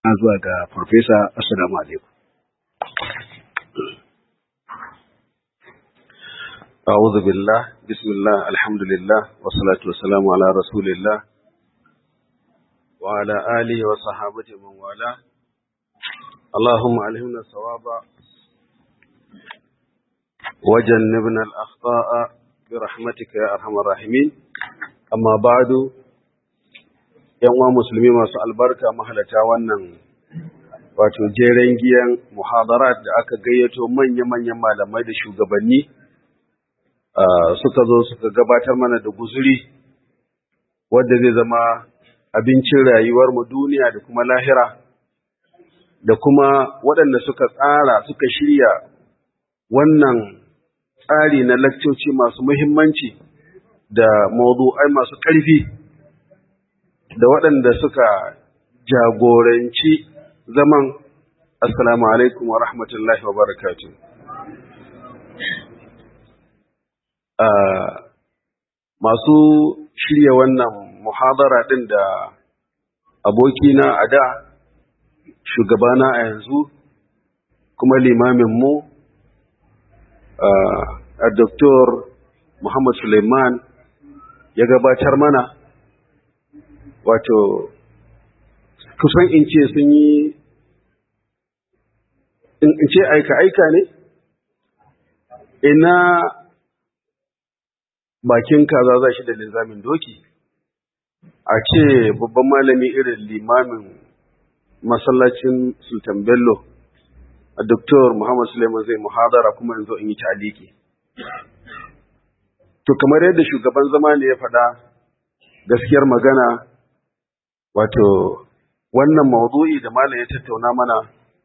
zuwa ga farfesa assalamu alaikum أعوذ بالله بسم الله الحمد لله والصلاة والسلام على رسول الله وعلى آله وصحابته من والاه اللهم علمنا الصواب وجنبنا الأخطاء برحمتك يا أرحم الراحمين أما بعد yan uwa musulmi masu albarka mahalata wannan wato jeren giyan muhadarat da aka gayyato manya-manyan malamai da shugabanni suka zo suka gabatar mana da guzuri wadda zai zama abincin rayuwar mu duniya da kuma lahira da kuma waɗanda suka tsara suka shirya wannan tsari na lakcoci masu muhimmanci da mawdu'ai masu ƙarfi da waɗanda suka jagoranci zaman assalamu alaikum wa rahmatullahi wa barakatu. Masu shirya wannan muhadara ɗin da abokina a da, shugabana a yanzu, kuma limaminmu a Dr. Muhammad Suleiman ya gabatar mana. wato kusan in ce sun yi in ce aika-aika ne ina bakin kaza za shi da linzamin doki a ce babban malami irin limamin masallacin sultan bello a doktor muhammad suleiman zai muhadara kuma yanzu in yi taliki to kamar yadda shugaban zama ne ya faɗa gaskiyar magana wato wannan mawdu'i da malam ya tattauna mana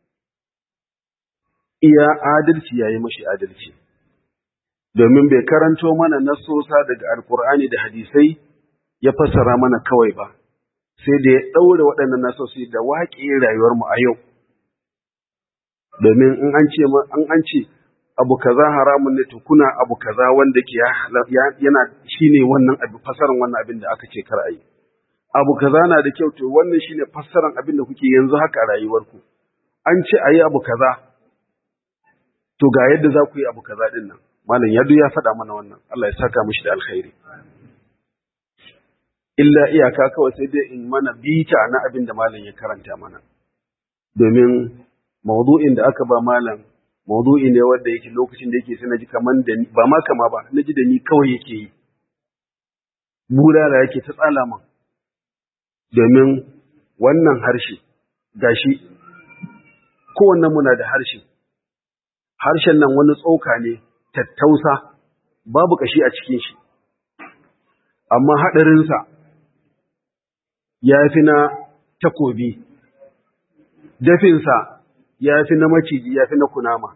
iya adalci yayi mashi adalci domin bai karanto mana nasosa daga alkur'ani da hadisai ya fassara mana kawai ba sai da ya ɗaure waɗannan nasosi da waƙe rayuwarmu a yau domin in an ce an an ce abu kaza haramun ne to kuna abu kaza wanda ke yana shine wannan abu fassarar wannan abin da aka ce kar a yi abu kaza na da kyau to wannan shine fassaran abin da kuke yanzu haka a rayuwarku an ce ayi abu kaza to ga yadda za ku yi abu kaza din nan malam yadu ya faɗa mana wannan Allah ya saka mishi da alkhairi illa iyaka kawai sai dai in mana bita na abin da malam ya karanta mana domin mawdu'in da aka ba malam mawdu'i ne wanda yake lokacin da yake sai naji kaman da ba ma kama ba naji da ni kawai yake yi bulala yake ta tsala man domin wannan harshe gashi kowanne muna da harshe harshen nan wani tsoka ne tattausa babu kashi a cikin shi amma haɗarinsa ya fi na takobi dafinsa ya fi na maciji ya fi na kunama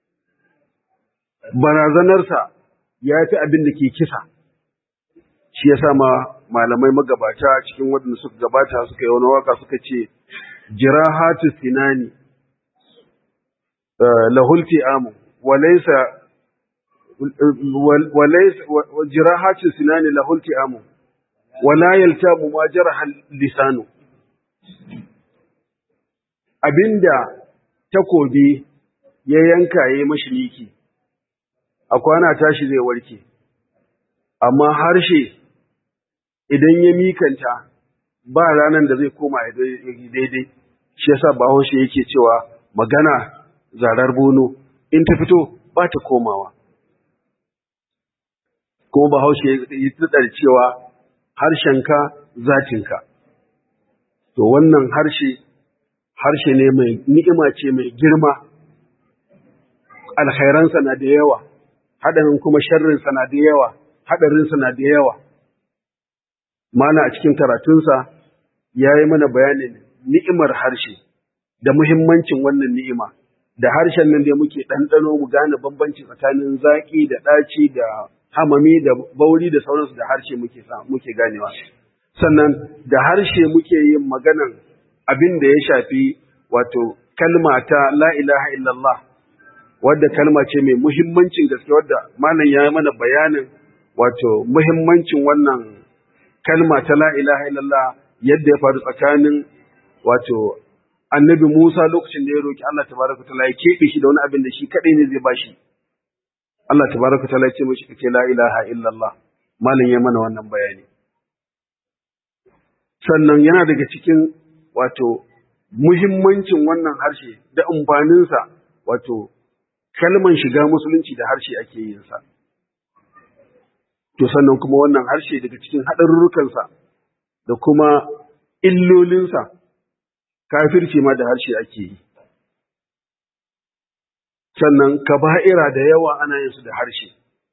barazanarsa ya fi abin da ke kisa shi ya ma malamai magabata cikin waɗanda suka gabata suka yi wani waka suka ce jirahatu sinani lahulti amu walaisa jirahatu sinani lahulti amu wala yaltamu ma jaraha lisanu abinda takobi ya yanka ya yi mashi miki a kwana tashi zai warke amma harshe idan ya mikanta ba ranar da zai koma daidai shi yasa bahaushe yake cewa magana zarar bono in ta fito ba ta komawa kuma bahaushe ya tsar cewa harshenka zatinka to wannan harshe harshe ne mai ni'ima ce mai girma alkhairansa na da yawa haɗarin kuma sharrinsa na da yawa haɗarinsa na da yawa mana a cikin karatunsa ya yi mana bayanin ni'imar harshe da muhimmancin wannan ni'ima da harshen nan da muke ɗanɗano mu gane bambanci tsakanin zaƙi da ɗaci da hamami da bauri da sauransu da harshe muke muke ganewa sannan da harshe muke yin maganan abin da ya shafi wato kalma ta la ilaha illallah wadda kalma ce mai muhimmancin gaske wadda malam ya yi mana bayanin wato muhimmancin wannan kalma ta la ilaha illallah yadda ya faru tsakanin wato annabi Musa lokacin da ya roki Allah tabaraka taala ya kebe shi da wani abin da shi kadai ne zai bashi Allah tabaraka taala ya ce mishi kace la ilaha illallah malin ya mana wannan bayani sannan yana daga cikin wato muhimmancin wannan harshe da amfaninsa wato kalman shiga musulunci da harshe ake yin sa to sannan kuma wannan harshe daga cikin haɗarurrukansa da kuma illolinsa kafirci ma da harshe ake yi sannan kaba'ira da yawa ana yin su da harshe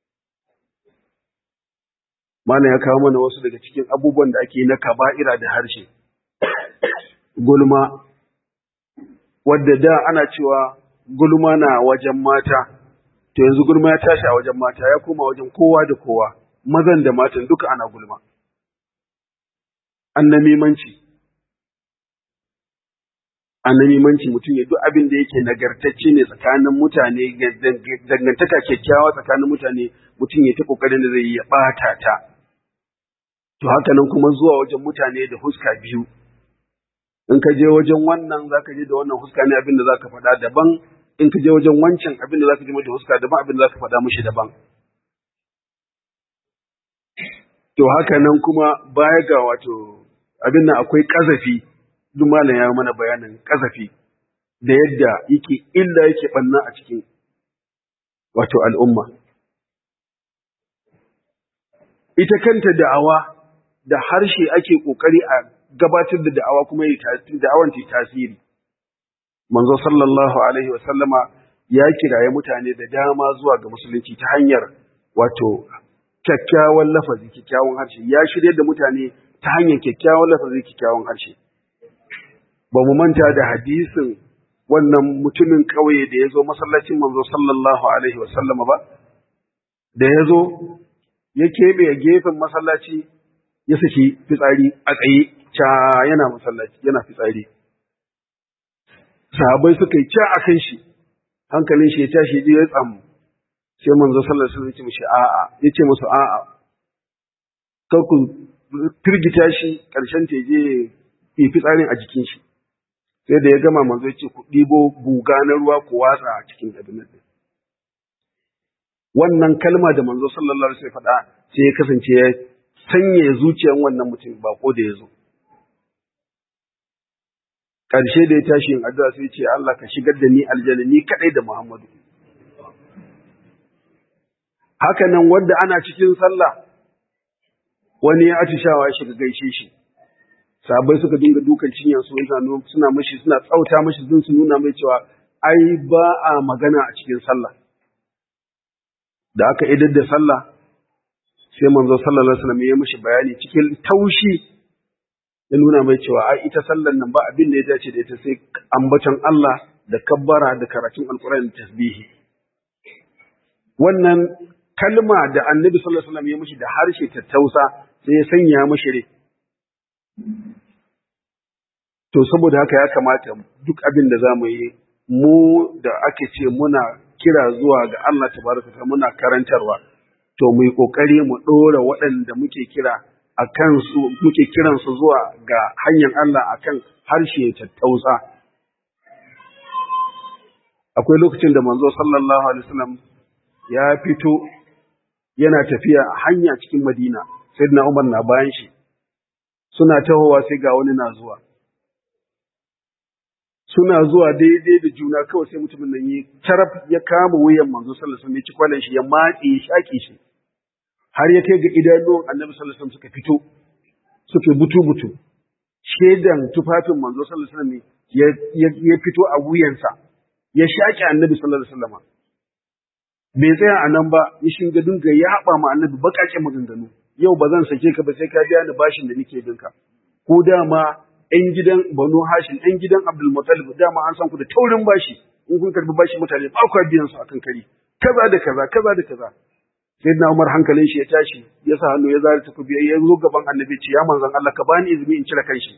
mana ya kawo mana wasu daga cikin abubuwan da ake yi na kaba'ira da harshe gulma wadda da ana cewa gulma na wajen mata to yanzu gulma ya tashi a wajen mata ya koma wajen kowa da kowa mazan da matan duka ana gulma annamimanci annamimanci mutum ya duk abin da yake nagartacce ne tsakanin mutane dangantaka kyakkyawa tsakanin mutane mutum ya ta kokarin da zai yi ya bata ta to haka nan kuma zuwa wajen mutane da huska biyu in ka je wajen wannan zaka je da wannan huska ne abin da zaka faɗa daban in ka je wajen wancan abin da zaka je da huska daban abin da zaka faɗa mishi daban to haka nan kuma baya ga wato abin nan akwai kazafi duk malam ya mana bayanin kazafi da yadda yake illa yake banna a cikin wato al'umma ita kanta da'awa da harshe ake kokari a gabatar da da'awa kuma yi da'awan ta tasiri manzo sallallahu alaihi wa sallama ya kiraye mutane da dama zuwa ga musulunci ta hanyar wato kyakkyawan lafazi kyakkyawan harshe ya shirye da mutane ta hanyar kyakkyawan lafazi kyakkyawan harshe ba mu manta da hadisin wannan mutumin ƙauye da ya zo masallacin manzo sallallahu alaihi wa sallama ba da ya zo ya keɓe a gefen masallaci ya saki fitsari a tsaye ca yana masallaci yana fitsari sahabai suka yi ca a kan shi hankalin shi ya tashi ya tsamu sai manzo sallallahu alaihi wasallam ya ce mishi a'a ya ce musu a'a kar ku firgita shi karshen ta je yi fitsarin a jikin shi sai da ya gama manzo ya ce ku ɗibo buga na ruwa ku watsa a cikin abin nan wannan kalma da manzo sallallahu alaihi wasallam faɗa sai ya kasance ya sanya zuciyar wannan mutum bako da ya zo ƙarshe da ya tashi yin addu'a sai ce Allah ka shigar da ni aljanna ni kadai da Muhammadu haka nan wanda ana cikin sallah wani ya atishawa ya shiga gaishe shi sabai suka dinga dukan cinyar su suna mashi suna tsauta mashi sun su nuna mai cewa ai ba a magana a cikin sallah da aka idar da sallah sai manzo sallallahu alaihi wasallam ya mishi bayani cikin taushi ya nuna mai cewa ai ita sallar nan ba abin da ya dace da ita sai ambaton Allah da kabbara da karatun alqur'ani da tasbihi wannan kalma da annabi sallallahu alaihi wasallam ya mishi da harshe tattausa sai ya sanya mishi rai to saboda haka ya kamata duk abin da zamu yi mu da ake ce muna kira zuwa ga Allah tabaraka ta muna karantarwa to mu yi kokari mu dora waɗanda muke kira akan su muke kiran su zuwa ga hanyar Allah akan harshe tattausa akwai lokacin da manzo sallallahu alaihi wasallam ya fito yana tafiya a hanya cikin Madina sayyidina Umar na bayan shi suna tahowa sai ga wani na zuwa suna zuwa daidai da juna kawai sai mutumin nan yi taraf ya kama wuyan manzo sallallahu alaihi wasallam ya ci kwalan shi ya matse ya shaki shi har ya kai ga idanuwan annabi sallallahu alaihi wasallam suka fito suka butu butu shedan tufafin manzo sallallahu alaihi wasallam ya fito a wuyansa ya shaki annabi sallallahu alaihi wasallam bai tsaya a nan ba ya shinga dinga ya haɓa ma annabi baƙaƙen maganganu yau ba zan sake ka ba sai ka biya ni bashin da nake binka ko dama ‘yan gidan Banu Hashim, ‘yan gidan Abdul Muttalib dama an san ku da taurin bashi, in kun karbi bashi mutane ba ku biyan su akan kari, kaza da kaza, kaza da kaza. Sai na Umar hankalin shi ya tashi, ya sa hannu ya zara takobi ya zo gaban annabi ce, ya manzon Allah ka bani izini in cire kanshi.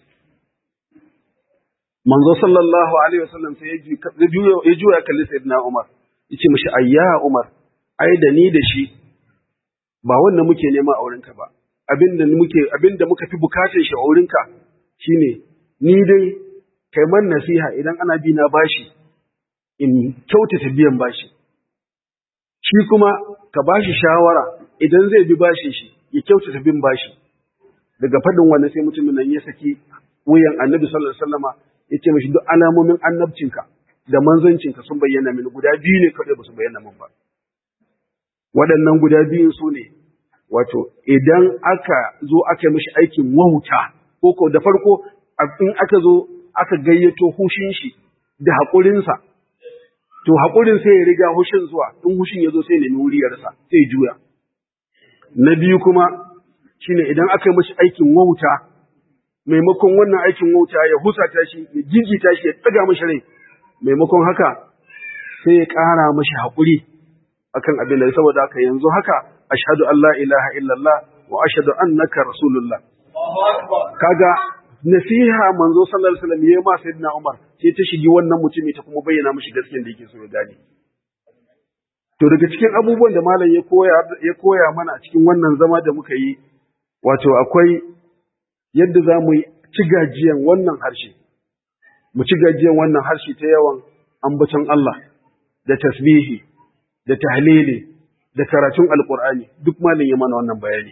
Manzo sallallahu alaihi wasallam sai ya juya kalli Sayyidina Umar, ya ce mishi ayya Umar, ai da ni da shi ba wannan muke nema a wurinka ba. Abinda muke abinda muka fi bukatar shi a wurinka shine ni dai kai man nasiha idan ana bi na bashi in kyautata biyan bashi shi kuma ka bashi shawara idan zai bi bashi shi ya kyautata bin bashi daga faɗin wannan sai mutumin nan ya saki wuyan annabi sallallahu alaihi wasallama ya ce mashi duk alamomin annabcinka da manzancinka sun bayyana mini guda biyu ne kawai ba su bayyana min ba waɗannan guda biyun su ne wato idan aka zo aka mishi aikin wauta ko ko da farko in aka zo aka gayyato hushin shi da haƙurinsa to haƙurin sai ya riga hushin zuwa in hushin ya zo sai nemi wuriyarsa sai juya na biyu kuma shine idan aka yi mishi aikin wauta maimakon wannan aikin wauta ya husata shi ya gigita shi ya tsaga mashi rai maimakon haka sai ya ƙara mashi haƙuri akan abin da saboda haka yanzu haka ashhadu an la ilaha illallah wa ashhadu annaka rasulullah kaga nasiha manzo sallallahu alaihi wasallam yayi ma sayyidina Umar sai ta shigi wannan mutumi ta kuma bayyana mishi gaskiyar da yake so ya gane to daga cikin abubuwan da malam ya koya ya koya mana a cikin wannan zama da muka yi wato akwai yadda za mu ci gajiyan wannan harshe mu ci gajiyan wannan harshe ta yawan ambaton Allah da tasbihi da tahlili da karatun alqur'ani duk malam ya mana wannan bayani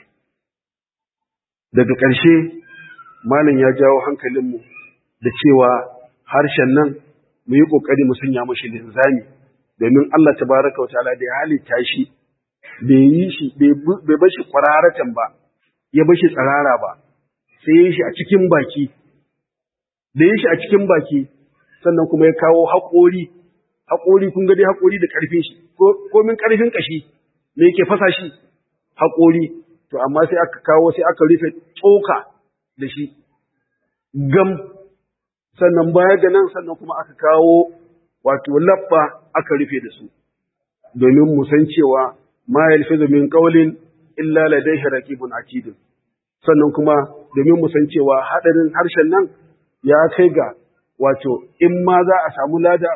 daga ƙarshe malam ya jawo hankalinmu da cewa harshen nan mu yi ƙoƙari mu sanya mashi linzami domin Allah tabaraka wa ta'ala da ya halitta shi bai yi shi bai bar shi kwararatan ba ya bar shi tsarara ba sai ya shi a cikin baki da ya shi a cikin baki sannan kuma ya kawo haƙori haƙori kun ga dai haƙori da ƙarfin shi ko min ƙarfin ƙashi me yake fasa shi haƙori to amma sai aka kawo sai aka rufe tsoka da shi gam sannan baya ga nan sannan kuma aka kawo wato labba aka rufe da su domin mu san cewa ma yalfizu min qawlin illa ladayhi raqibun atid sannan kuma domin mu san cewa hadarin harshen nan ya kai ga wato in ma za a samu lada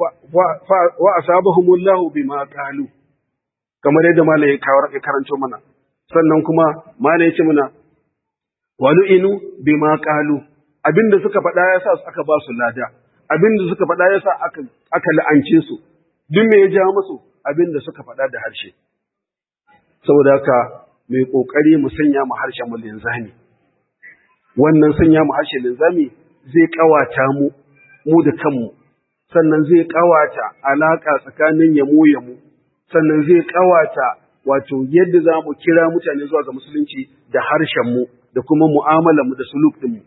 wa asabahumullahu bima qalu kamar yadda malai ya kawo ya karanto mana sannan kuma malai ya ce mana walu'inu bima qalu abinda suka faɗa yasa aka ba su lada abinda suka faɗa yasa aka aka la'ance su duk me ya ja musu abinda suka faɗa da harshe saboda haka mai kokari mu sanya mu harshen mu linzami wannan sanya mu harshe linzami zai kawata mu mu da kanmu sannan zai kawata alaka tsakanin yamu yamu sannan zai kawata wato yadda za mu kira mutane zuwa ga musulunci da harshen mu da kuma mu'amalar mu da suluk din mu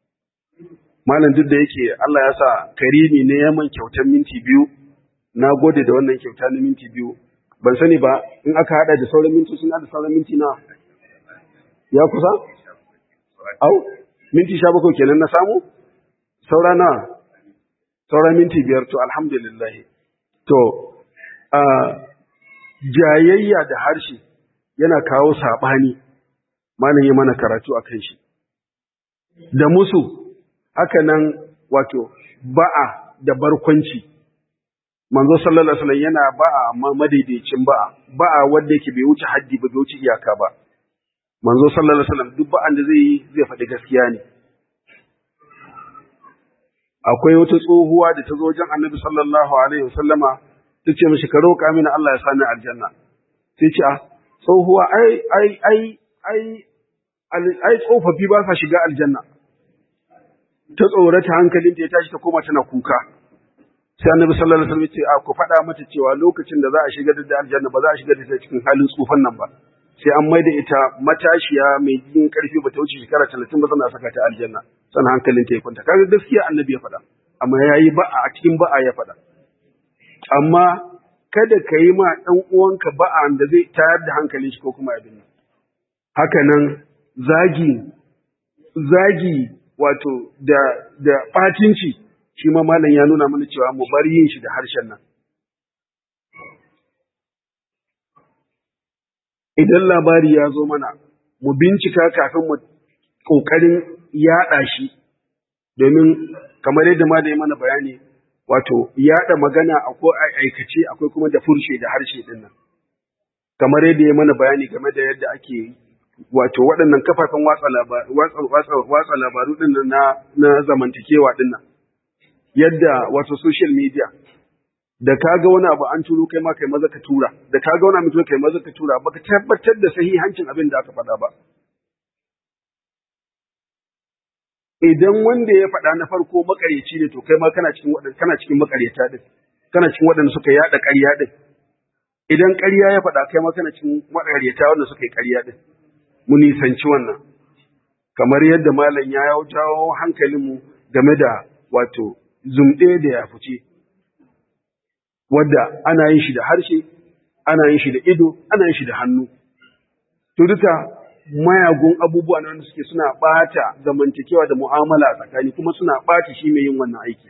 malam duk da yake Allah ya sa karimi ne ya man kyautar minti biyu na gode da wannan kyauta na minti biyu ban sani ba in aka hada da sauran minti suna da sauran minti na ya kusa au minti sha bakwai kenan na samu saura na saura minti biyar to alhamdulillah to a jayayya da harshe yana kawo saɓani malam ya mana karatu a kan shi da musu haka nan wato ba'a da barkwanci manzo sallallahu alaihi wasallam yana ba'a amma madaidaicin ba'a ba'a wanda yake bai wuce haddi ba bai wuce iyaka ba manzo sallallahu alaihi wasallam duk ba'an da zai yi zai faɗi gaskiya ne akwai wata tsohuwa da ta zo wajen annabi sallallahu alaihi wasallama ta ce mishi ka roƙa mini Allah ya sani aljanna sai ce a tsohuwa ai ai ai ai ai tsofaffi ba sa shiga aljanna ta tsorata hankalinta ya tashi ta koma tana kuka sai annabi sallallahu alaihi wasallam ya ce a ku faɗa mata cewa lokacin da za a shiga da aljanna ba za a shiga da ita cikin halin tsufan nan ba sai an maida ita matashiya mai jin karfi ba ta wuce shekara talatin ba sana saka ta aljanna sannan hankalinta ya kwanta kaga gaskiya annabi ya faɗa amma yayi ba'a a cikin ba'a ya faɗa amma kada ka yi ma ɗan uwanka ba'a da zai tayar da hankalin shi ko kuma abin nan haka nan zagi zagi wato da da ɓatinci shi ma malam ya nuna mana cewa mu bar yin shi da harshen nan idan labari ya zo mana mu bincika kafin mu ƙoƙarin yaɗa shi domin kamar yadda ma da yi mana bayani wato yaɗa magana akwai aikace akwai kuma da furshe da harshe ɗin nan kamar yadda ya mana bayani game da yadda ake wato waɗannan kafafen watsa labaru ɗin nan na zamantakewa ɗin nan yadda wato social media da ka ga wani abu an turo kai ma kai maza ka tura da ka ga wani abu kai maza ka tura baka tabbatar da sahihancin abin da aka faɗa ba idan wanda ya faɗa na farko makaryaci ne to kai ma kana cikin waɗanda kana cikin makaryata din kana cikin waɗanda suka yada ƙarya din idan ƙarya ya faɗa kai ma kana cikin makaryata wanda suka yi ƙarya din mu nisanci wannan kamar yadda malam ya jawo hankalinmu game da wato zumɗe da ya fice wadda ana yin shi da harshe ana yin shi da ido ana yin shi da hannu to duka mayagun abubuwa na wanda suke suna ɓata zamantakewa da mu'amala a tsakani kuma suna ɓata shi mai yin wannan aiki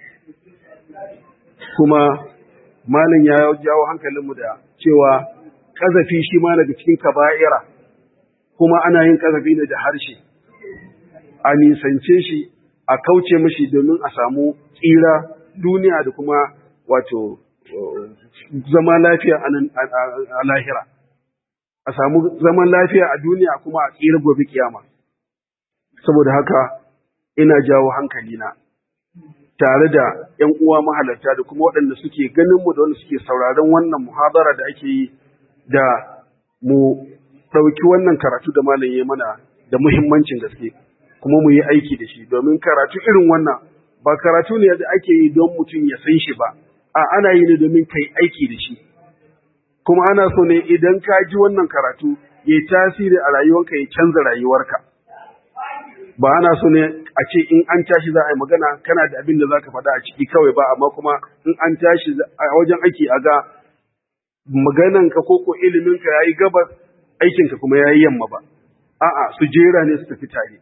kuma malam ya jawo hankalinmu da cewa ƙazafi shi ma daga cikin kaba'ira kuma ana yin ƙazafi ne da harshe a nisance shi a kauce mashi domin a samu tsira duniya da kuma wato zama lafiya a lahira a samu zaman lafiya a duniya kuma a tsira gobe kiyama saboda haka ina jawo hankalina tare da ‘yan uwa mahalarta da kuma waɗanda suke ganin mu da wanda suke sauraron wannan muhadara da ake yi da mu ɗauki wannan karatu da malam ya mana da muhimmancin gaske kuma mu yi aiki da shi domin karatu irin wannan ba karatu ne da ake yi don mutum ya san shi ba a ana yi ne domin kai aiki da shi kuma ana so ne idan ka ji wannan karatu ya yi tasiri a rayuwarka ya canza rayuwarka ba ana so ne a ce in an tashi za a yi magana kana da abin da za ka faɗa a ciki kawai ba amma kuma in an tashi a wajen aiki a ga magananka ko ko iliminka ya yi gabas aikinka kuma ya yi yamma ba a'a su jera ne su tafi tare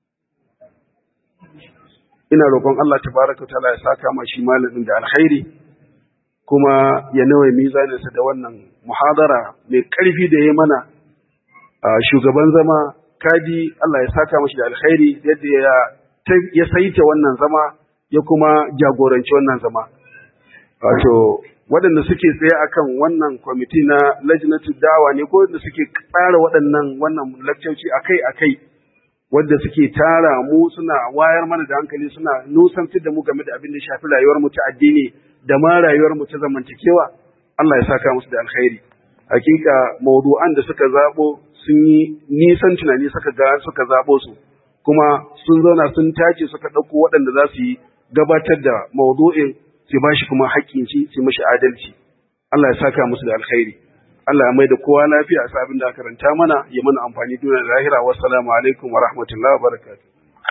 ina roƙon Allah tabaraka ta'ala ya saka ma shi malamin da alkhairi kuma ya nawa mizaninsa da wannan muhadara mai ƙarfi da ya mana shugaban zama kadi Allah ya saka mashi da alkhairi yadda ya ya saita wannan zama ya kuma jagoranci wannan zama wato waɗanda suke tsaye akan wannan kwamiti na lajnatu dawa ne ko waɗanda suke tsara waɗannan wannan lakcoci akai akai wadda suke tara mu suna wayar mana da hankali suna nusantar da mu game da abin da shafi rayuwar mu ta addini da ma rayuwar mu ta zamantakewa Allah ya saka musu da alkhairi hakika mawdu'an da suka zabo sun yi nisan tunani suka ga suka zabo su kuma sun zauna sun tace suka ɗauko waɗanda za su yi gabatar da mawdu'in su ba shi kuma haƙƙin shi su mashi adalci Allah ya saka musu da alkhairi Allah ya mai da kowa lafiya a sabin da karanta mana ya mana amfani duniya da lahira wassalamu alaikum wa rahmatullahi wa barakatuh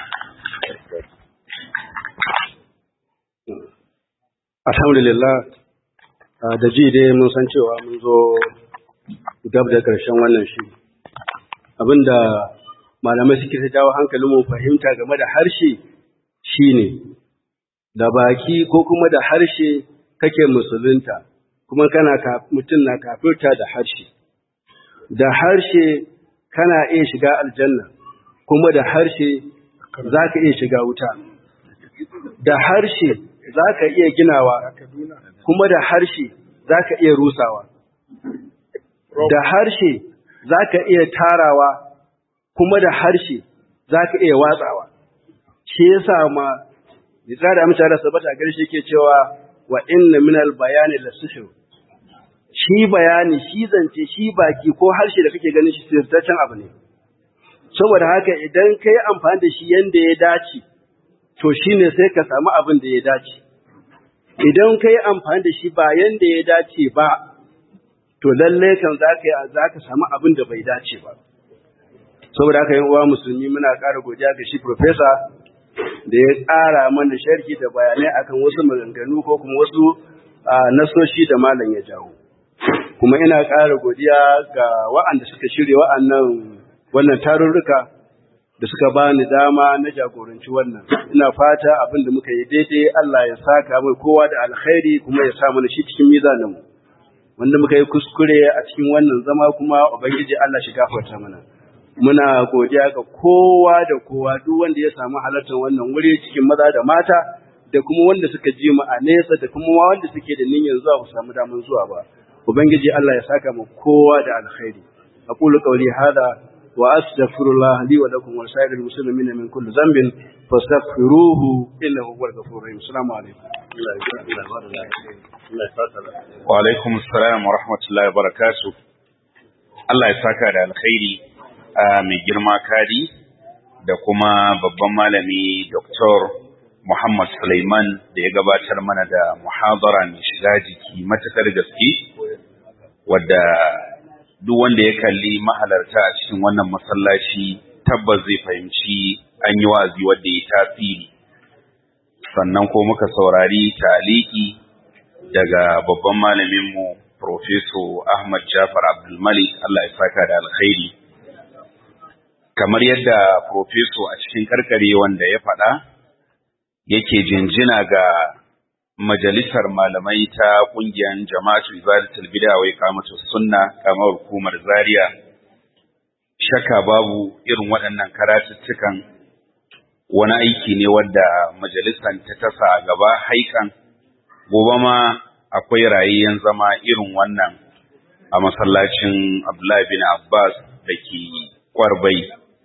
alhamdulillah da ji dai mun san cewa mun zo gab da ƙarshen wannan shi abinda malamai suke ta jawo hankalin mu fahimta game da harshe shine da baki ko kuma da harshe kake musulunta kuma kana mutum na kafirta da harshe da harshe kana iya shiga aljanna kuma da harshe za ka iya shiga wuta da harshe za ka iya ginawa kuma da harshe za ka iya rusawa da harshe za ka iya tarawa kuma da harshe za ka iya watsawa shi yasa ma Isa da amince da sabata a garshe ke cewa wa inna minal bayani la sihir shi bayani shi zance shi baki ko harshe da kake ganin shi sirtaccen abu ne saboda haka idan kai amfani da shi yanda ya dace to shine sai ka samu abin da ya dace idan kai amfani da shi ba yanda ya dace ba to lalle kan zaka yi zaka samu abin da bai dace ba saboda haka yan uwa musulmi muna ƙara godiya ga shi professor da ya ƙara mana sharhi da bayanai akan wasu maganganu ko kuma wasu nasoshi da malam ya jawo kuma ina ƙara godiya ga wa'anda suka shirya wa'annan wannan tarurruka da suka bani dama na jagoranci wannan ina fata abin da muka yi daidai Allah ya saka mai kowa da alkhairi kuma ya sa mana shi cikin mizaninmu wanda muka yi kuskure a cikin wannan zama kuma ubangiji Allah shi gafarta mana muna godiya ga kowa da kowa duk wanda ya samu halartar wannan wuri cikin maza da mata da kuma wanda suka ji mu a nesa da kuma wanda suke da niyyar zuwa ku samu damar zuwa ba ubangiji Allah ya saka mu kowa da alkhairi aqulu qawli hada وأستغفر الله لي ولكم ولسائر المسلمين من كل ذنب فاستغفروه إنه هو الغفور الرحيم السلام عليكم wa alaikum assalam wa rahmatullahi wa barakatuh Allah ya saka da alkhairi a mai girma kadi da kuma babban malami Dr. Muhammad Sulaiman da ya gabatar mana da muhadara mai shiga jiki matakar gaske wadda duk wanda ya kalli mahalarta a cikin wannan masallaci tabbas zai fahimci an yi wa'azi wadda ya tasiri sannan ko muka saurari taliki daga babban malaminmu Profeso Ahmad Jafar Abdulmalik Allah ya saka da alkhairi kamar yadda Profeso a cikin karkare wanda ya faɗa yake jinjina ga majalisar malamai ta ƙungiyar jama'atu ibadatul bid'a wai kamatu sunna kamar hukumar zaria shaka babu irin waɗannan karatuttukan wani aiki ne wadda majalisar ta tasa a gaba haikan gobe ma akwai rayayyen zama irin wannan a masallacin Abdullahi bin Abbas da ke kwarbai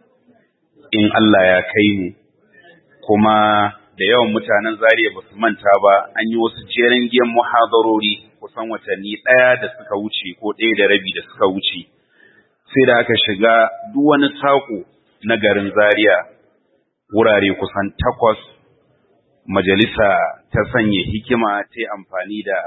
in Allah ya kai mu kuma da yawan mutanen Zariya ba su manta ba an yi wasu jerin giyan muhadarori kusan watanni ɗaya da suka wuce ko ɗaya da rabi da suka wuce sai da aka shiga duk wani saƙo na garin Zaria wurare kusan takwas majalisa ta sanya hikima ta amfani da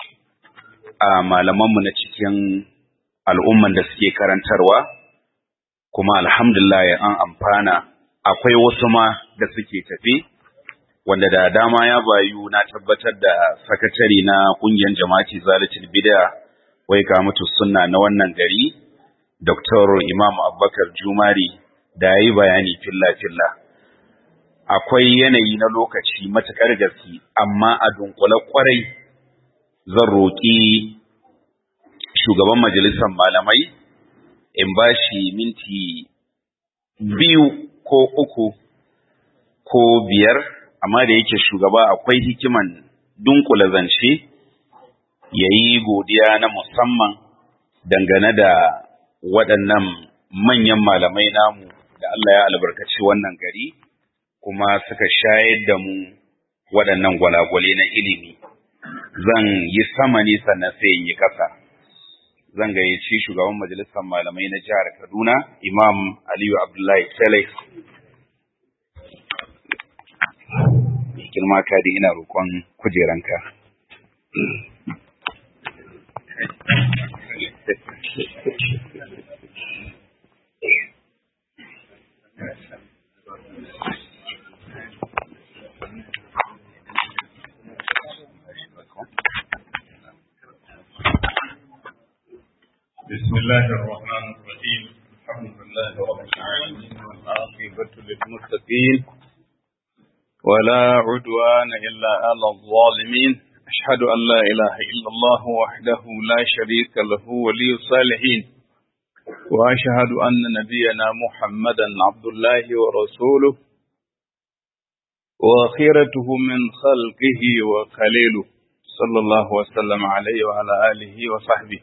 a malamanmu na cikin al'umman da suke karantarwa kuma alhamdulillah an amfana akwai wasu ma da suke tafi wanda da dama ya bayu na tabbatar da sakatare na kungiyar jama'ati zalatul bid'a wai ga mutu sunna na wannan gari Dr. Imam Abubakar Jumari da yayi bayani filla filla akwai yanayi na lokaci matakar gaske amma a dunkule kwarai zan roƙi shugaban majalisar malamai in bashi minti biyu ko uku ko biyar amma da yake shugaba akwai hikiman dunkula zance ya yi godiya na musamman dangane da waɗannan manyan malamai namu da Allah ya albarkaci wannan gari kuma suka shayar da mu waɗannan gwalagwale na ilimi zan yi sama ne sannan sai in yi ƙasa zan gayyaci shugaban majalisar malamai na jihar Kaduna Imam Aliyu Abdullahi Felix girma ka da ina roƙon kujeranka. بسم الله الرحمن الرحيم الحمد لله رب العالمين والعاقبة للمتقين ولا عدوان إلا على الظالمين أشهد أن لا إله إلا الله وحده لا شريك له ولي الصالحين وأشهد أن نبينا محمدا عبد الله ورسوله وخيرته من خلقه وخليله صلى الله وسلم عليه وعلى آله وصحبه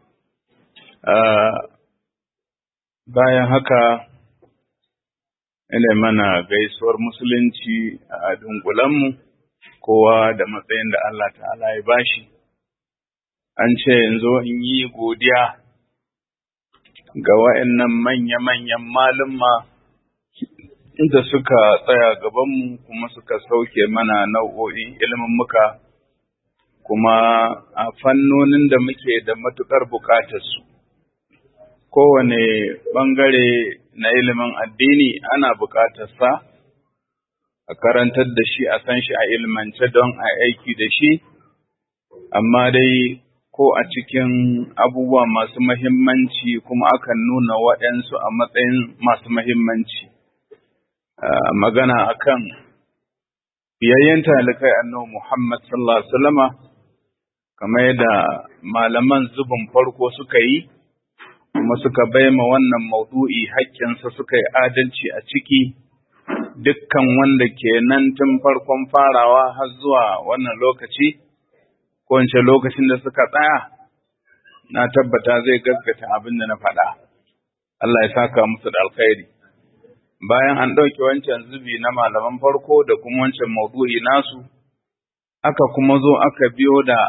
bayan haka ina mana gaisuwar musulunci a dunkulenmu kowa da matsayin da Allah ta'ala ya bashi an ce yanzu in yi godiya ga wa'annan manya-manyan malumma da suka tsaya gabanmu kuma suka sauke mana nau'o'in ilimin muka kuma a fannonin da muke da matuƙar buƙatarsu. Kowane ɓangare na ilimin addini ana buƙatarsa a karantar da shi a san shi a ilmance don a aiki da shi, amma dai ko a cikin abubuwa masu mahimmanci kuma akan nuna waɗansu a matsayin masu mahimmanci. Magana akan biyayyen talikai annabi Muhammad sallallahu Alaihi wasallama kamar yadda malaman zubin farko suka yi, kuma suka baima wannan maudu'i haƙƙinsa suka yi adalci a ciki, dukkan wanda ke nan tun farkon farawa har zuwa wannan lokaci, ko in lokacin da suka tsaya, na tabbata zai gaskata abin da na faɗa. Allah ya saka musu da alkhairi bayan an ɗauke wancan zubi na malaman farko da kuma wancan maudu'i nasu aka kuma zo aka biyo da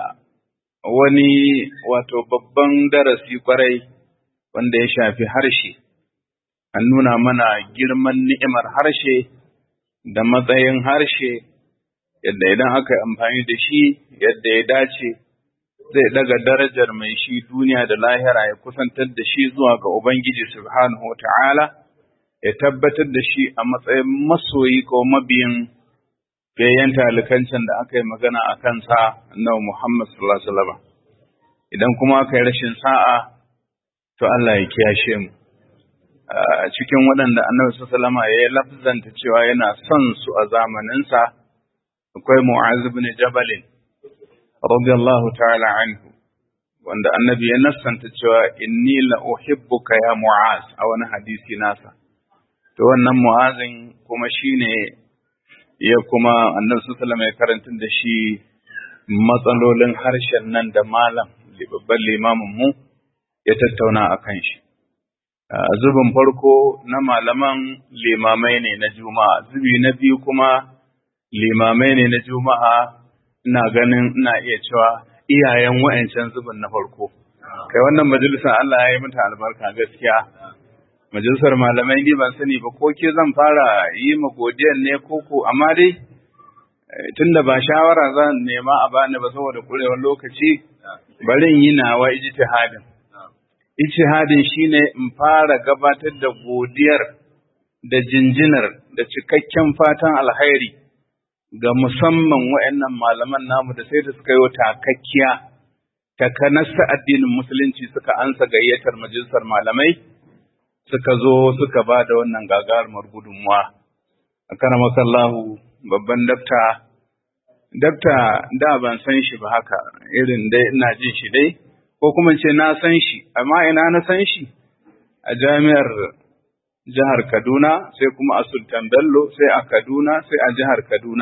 wani wato babban darasi kwarai wanda ya shafi harshe an nuna mana girman ni'imar harshe da matsayin harshe yadda idan aka yi amfani da shi yadda ya dace zai daga darajar mai shi duniya da lahira ya kusantar da shi zuwa ga Ubangiji subhanahu wa ta'ala ya tabbatar da shi a matsayin masoyi ko mabiyin fayyan talikancin da aka yi magana a kansa na Muhammad sallallahu Alaihi wasallam idan kuma aka yi rashin sa'a to Allah ya kiyashe mu a cikin waɗanda annabi sallallahu Alaihi ya yi lafzanta cewa yana son su a zamaninsa akwai Mu'az ibn Jabal radiyallahu ta'ala anhu wanda annabi ya nassanta cewa inni la uhibbuka ya Mu'az a wani hadisi nasa to wannan Mu'azin kuma shine ya kuma annabi sallallahu ya karanta da shi matsalolin harshen nan da malam babban limamin mu ya tattauna a kan shi zubin farko na malaman limamai ne na juma'a zubi na biyu kuma limamai ne na juma'a ina ganin ina iya cewa iyayen wa'ancan zubin na farko kai wannan majalisar Allah ya yi mata albarka gaskiya majalisar malamai ni ban sani ba ko ke zan fara yi ma godiyan ne koko amma dai tunda ba shawara zan nema a bani ba saboda kurewar lokaci bari in yi nawa ijtihadin ijtihadin shine in fara gabatar da godiyar da jinjinar da cikakken fatan alkhairi ga musamman waɗannan malaman namu da sai da suka yi takakkiya takanasta addinin musulunci suka ansa gayyatar majalisar malamai suka zo suka ba da wannan gagarumar gudunmuwa a karamakallahu babban dafta dafta da ban san shi ba haka irin dai ina jin shi dai ko kuma ce na san shi amma ina na san shi a jami'ar jihar Kaduna sai kuma a Sultan Bello sai a Kaduna sai a jihar Kaduna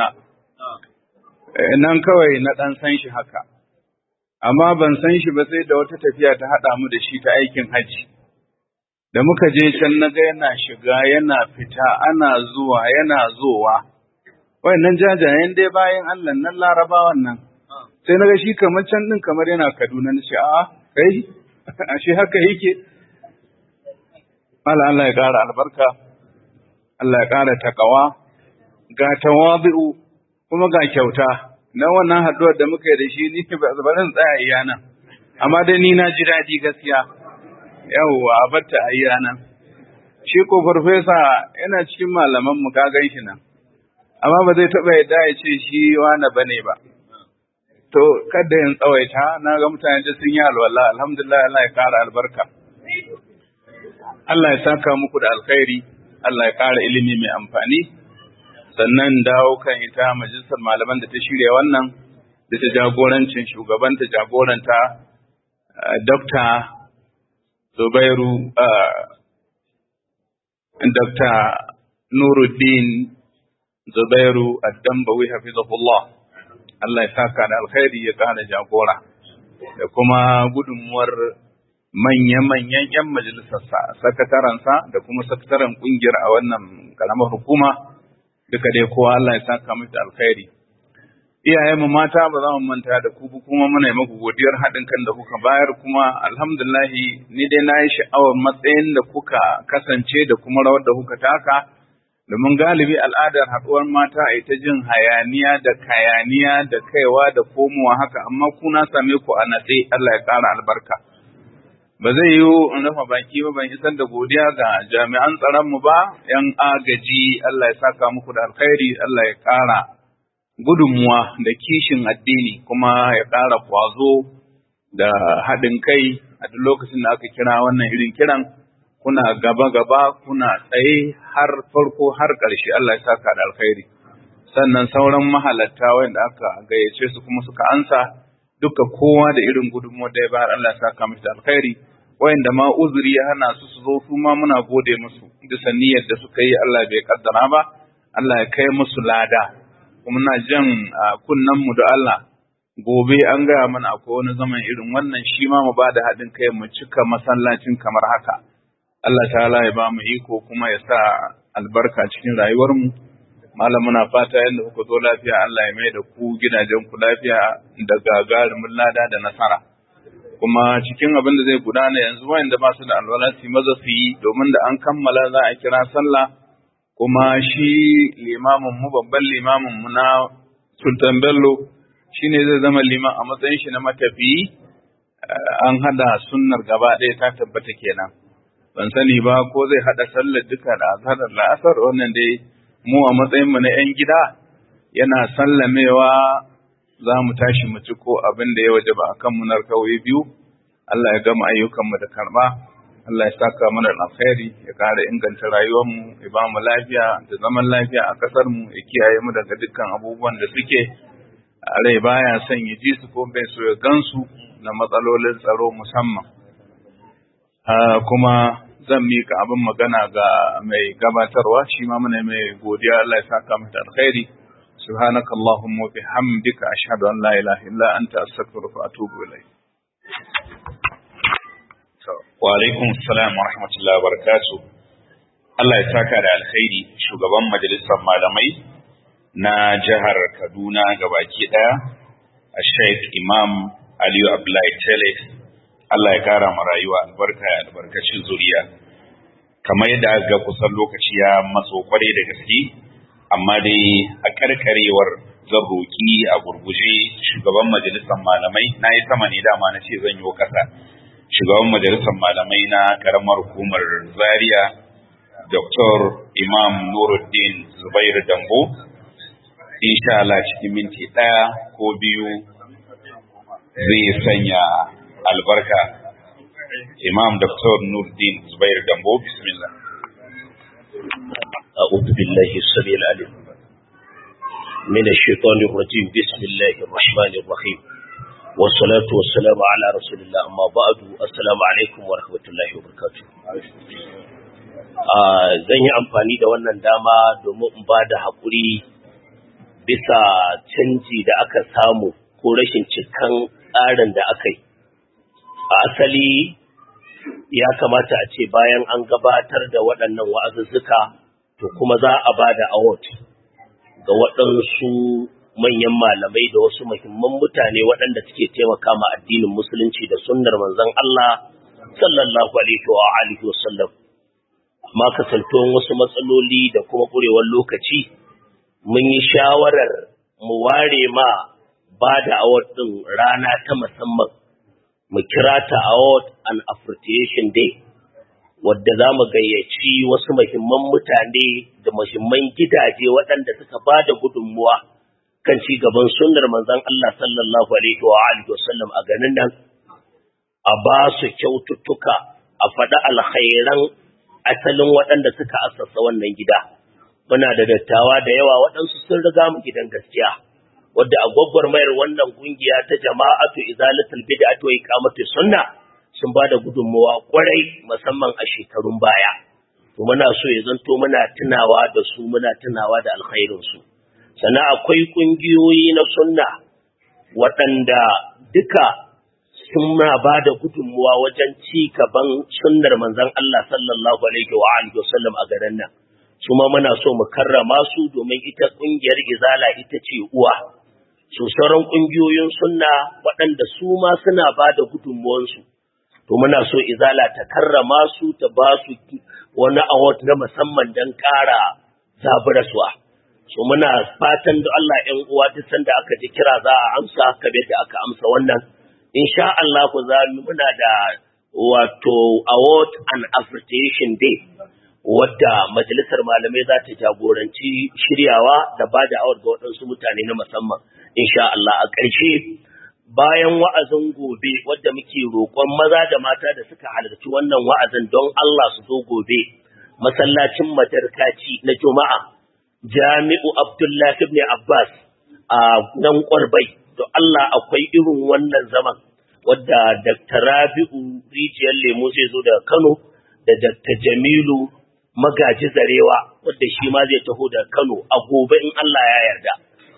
nan kawai na dan san shi haka amma ban san shi ba sai da wata tafiya ta haɗa mu da shi ta aikin hajji da muka je can na ga yana shiga yana fita ana zuwa yana zowa wayannan jajayen dai bayan Allah nan larabawan nan sai na ga shi kamar can din kamar yana Kaduna na ce a kai ashe haka yake Allah Allah ya ƙara albarka Allah ya ƙara takawa ga tawabi'u kuma ga kyauta na wannan haɗuwar da muka yi da shi ni ba zan tsaya iya nan amma dai ni na ji daɗi gaskiya yawwa a batta a iya nan shi ko farfesa yana cikin malaman mu ka gan shi nan amma ba zai taɓa yadda ya ce shi wani bane ba to kada yin tsawaita na ga mutane da sun yi alwala alhamdulillah Allah ya ƙara albarka Allah ya saka muku da alkhairi Allah ya ƙara ilimi mai amfani sannan dawo kan ita majalisar malaman da ta shirya wannan da ta jagorancin shugabanta jagoranta Dokta Zubairu Dokta Nuruddin Zubairu Addambawi hafizahullah Allah ya saka da alkhairi ya ƙara jagora da kuma gudunmuwar manya-manyan 'yan majalisarsa, sakataransa da kuma sakataren ƙungiyar a wannan karamar hukuma duka dai kowa Allah ya saka musu da alkhairi. Iyayenmu mata ba za mu manta da ku kuma muna yi muku godiyar haɗin kan da kuka bayar kuma alhamdulahi ni dai na yi sha'awar matsayin da kuka kasance da kuma rawar da kuka taka domin galibi al'adar haɗuwar mata a ta jin hayaniya da kayaniya da kaiwa da komowa haka amma kuna same ku a natse Allah ya ƙara albarka. Ba zai yiwu in rufe baki ba ban isar da godiya ga jami'an tsaronmu ba, ‘yan agaji Allah ya saka muku da alkhairi, Allah ya ƙara gudunmuwa da kishin addini kuma ya ƙara kwazo da haɗin kai a duk lokacin da aka kira wannan irin kiran. kuna gaba-gaba kuna tsaye har farko har ƙarshe Allah ya saka da alkhairi sannan sauran mahalatta wanda aka gayyace su kuma suka ansa duka kowa da irin gudunmuwar da ya bayar Allah ya saka musu da alkhairi wayanda ma uzuri ya hana su su zo su ma muna gode musu bisa niyyar da suka yi Allah bai kaddara ba Allah ya kai musu lada kuma na jan kunnen mu da Allah gobe an gaya mana akwai wani zaman irin wannan shi ma mu ba da haɗin kai mu cika masallacin kamar haka Allah ta'ala ya ba mu iko kuma ya sa albarka cikin rayuwarmu malam muna fata yadda kuka zo lafiya Allah ya mai da ku gidajen ku lafiya da gagarumin lada da nasara kuma cikin abin da zai gudana yanzu wayanda ba su da alwala su maza su yi domin da an kammala za a kira sallah kuma shi limamin mu babban limamin mu na Sultan Bello shine zai zama liman a matsayin shi na matafiyi an hada sunnar gaba ɗaya ta tabbata kenan ban sani ba ko zai hada sallar duka da azhar da la'asar wannan dai mu a matsayin mu na yan gida yana sallamewa za mu tashi mu ci ko abin da ya waje ba akan mu narkawai biyu Allah ya gama ayyukanmu da karba Allah ya saka mana alkhairi ya kara inganta rayuwarmu ya ba mu lafiya da zaman lafiya a kasar mu ya kiyaye mu daga dukkan abubuwan da suke rai baya son ya ji su ko bai so ya gansu na matsalolin tsaro musamman kuma zan mika abin magana ga mai gabatarwa shi ma muna mai godiya Allah ya saka mata alkhairi سبحانك اللهم وبحمدك أشهد أن لا إله إلا أنت أستغفرك وأتوب إليك وعليكم السلام ورحمة الله وبركاته Allah ya saka da alkhairi shugaban majalisar malamai na jihar Kaduna gabaki ɗaya a Sheikh Imam Aliyu Abdullahi Tele Allah ya kara ma rayuwa albarka ya albarkacin zuriya kamar yadda aka ga kusan lokaci ya matso kwarai da gaske amma dai a karkarewar zan roƙi a gurguje shugaban majalisar malamai na yi sama ne dama na ce zan yi ƙasa shugaban majalisar malamai na karamar hukumar zaria dr imam nuruddin zubairu dambo insha Allah cikin minti ɗaya ko biyu zai sanya albarka imam dr nuruddin zubairu dambo bismillah أعوذ بالله السميع العليم من الشيطان الرجيم بسم الله الرحمن الرحيم والصلاة والسلام على رسول الله أما بعد السلام عليكم ورحمة الله وبركاته zan yi amfani da wannan dama domin in ba da haƙuri bisa canji da aka samu ko rashin cikan tsarin da aka yi a asali ya kamata a ce bayan an gabatar da waɗannan wa'azuzzuka to kuma za a ba da award ga waɗansu manyan malamai da wasu muhimman mutane waɗanda suke taimaka ma addinin musulunci da sunnar manzon Allah sallallahu alaihi wa alihi wa sallam amma kasantuwan wasu matsaloli da kuma ƙurewar lokaci mun yi shawarar mu ware ma ba da award ɗin rana ta musamman mu kira ta award and appreciation day wadda za mu gayyaci wasu muhimman mutane da muhimman gidaje waɗanda suka ba da gudunmuwa kan ci gaban sunnar manzon Allah sallallahu alaihi wa alihi wasallam a ganin nan a ba su kyaututtuka a faɗi alkhairan asalin waɗanda suka assasa wannan gida muna da dattawa da yawa waɗansu sun riga mu gidan gaskiya wadda a gwagwarmayar wannan kungiya ta jama'atu izalatul bid'ati wa iqamati sunna sun ba da gudunmawa kwarai musamman a shekarun baya to muna so ya zanto muna tunawa da su muna tunawa da alkhairin su sannan akwai kungiyoyi na sunna waɗanda duka suna ba da gudunmawa wajen ci gaban sunnar manzon Allah sallallahu alaihi wa alihi wasallam a garin nan su ma muna so mu karrama su domin ita kungiyar izala ita ce uwa su sauran kungiyoyin sunna waɗanda su ma suna ba da gudunmawansu to muna so izala ta karrama su ta ba su wani award na musamman don ƙara zaburaswa so muna fatan da Allah ‘yan uwa duk sanda aka ji kira za a amsa kamar da aka amsa wannan insha Allah ku za muna da wato award and appreciation day wadda majalisar malamai za ta jagoranci shiryawa da ba da award ga waɗansu mutane na musamman insha Allah a ƙarshe bayan wa'azin gobe wadda muke roƙon maza da mata da suka halarci wannan wa'azin don Allah su zo gobe masallacin madarkaci na Juma'a Jami'u Abdullahi ibn Abbas a nan Ƙwarbai to Allah akwai irin wannan zaman wadda Dr. Rabi'u Rijiyar Lemo zai zo daga Kano da Dr. Jamilu Magaji Zarewa wadda shi ma zai taho daga Kano a gobe in Allah ya yarda.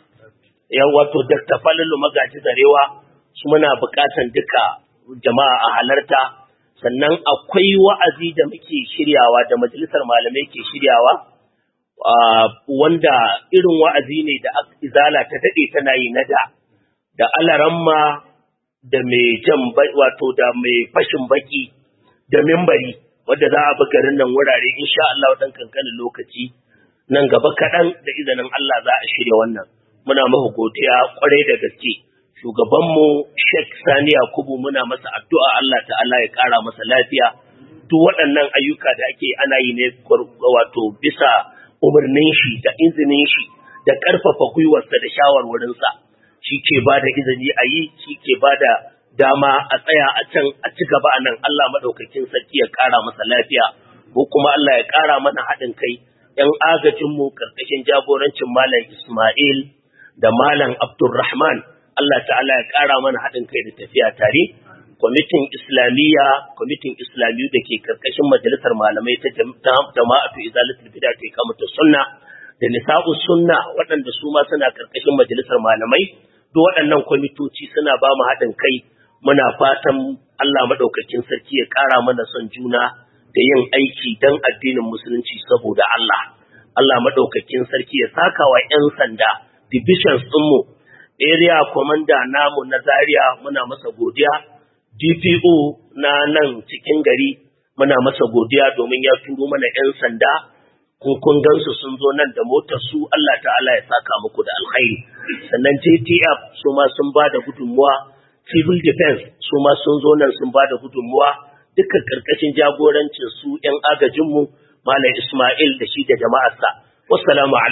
yan wato Dr. Falalu Magaji Zarewa su muna buƙatan duka jama'a a halarta sannan akwai wa'azi da muke shiryawa da majalisar malamai ke shiryawa wanda irin wa'azi ne da izala ta daɗe tana yi na da da alaramma da mai jan wato da mai fashin baki da mimbari wadda za a bi garin nan wurare insha Allah dan kankanin lokaci nan gaba kaɗan da izinin Allah za a shirya wannan muna mahu godiya kwarai da gaske shugabanmu Sheikh Sani Yakubu muna masa addu'a Allah ta'ala ya ƙara masa lafiya duk waɗannan ayyuka da ake ana yi ne wato bisa umarnin shi da izinin shi da ƙarfafa gwiwarsa da shawarwarinsa shi ke ba da izini a yi shi ke ba da dama a tsaya a can a ci gaba a nan Allah maɗaukakin sarki ya ƙara masa lafiya ko kuma Allah ya ƙara mana haɗin kai ‘yan agajinmu ƙarƙashin jagorancin Malam Ismail da Malam Abdulrahman Allah ta'ala ya ƙara mana haɗin kai da tafiya tare kwamitin islamiyya kwamitin islamiyu da ke karkashin majalisar malamai ta jama'atu izalatul bid'a ta kamata sunna da nisa'u sunna waɗanda su ma suna karkashin majalisar malamai duk waɗannan kwamitoci suna ba mu haɗin kai muna fatan Allah madaukakin sarki ya ƙara mana son juna da yin aiki dan addinin musulunci saboda Allah Allah madaukakin sarki ya saka wa 'yan sanda divisions ɗinmu area commander namu na Zaria muna masa godiya DPO na nan cikin gari muna masa godiya domin ya turo mana 'yan sanda kun kun gansu sun zo nan da motar su Allah ta'ala ya saka muku da alkhairi sannan JTF su ma sun ba da gudunmuwa civil defense su ma sun zo nan sun ba da gudunmuwa dukkan karkashin jagorancin su 'yan agajinmu Malam Ismail da shi da jama'arsa wassalamu